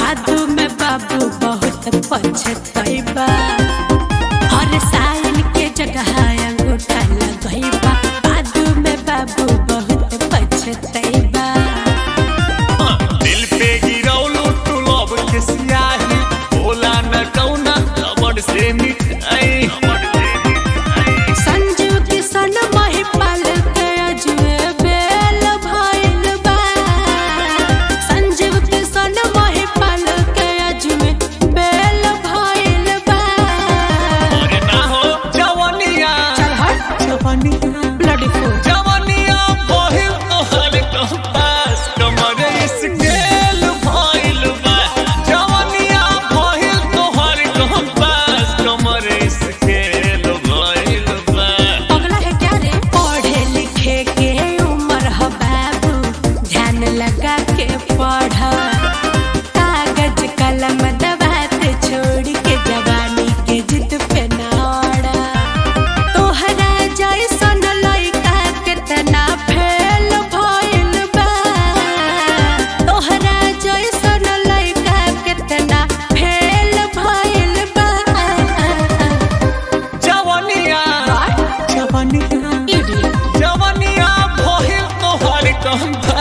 बादू में बाबू बहुत पछतैबा हर साइल के जगह अंगूठा लगैबा बादू में बाबू बहुत पछतैबा दिल पे गिरौलू तू लब के सियाही बोला न कौना रबड़ से मिठाई संजू किशन महिपाल के अजुए बेल भइल बा संजीव किशन महिपाल के अजुए बेल भइल बा अरे ना हो जवनिया चल हट जवनिया ब्लडी फूल जवनिया बहिल तोहर कंपास कमर स्केल भइल बा जवनिया बहिल तोहर कंपास कमर स्केल भइल बा अगला है क्या रे पढ़े लिखे के उम्र ह बाबू ध्यान लगा के पढ़ कागज कलम दबात छोड़ के जवानी के जिद पे नाड़ा तोहरा जैसन लइका केतना फेल भइल बा तोहरा जैसन लइका केतना फेल भइल बा जवनिया जवनिया इडियट जवनिया बहिल तोहर कंपास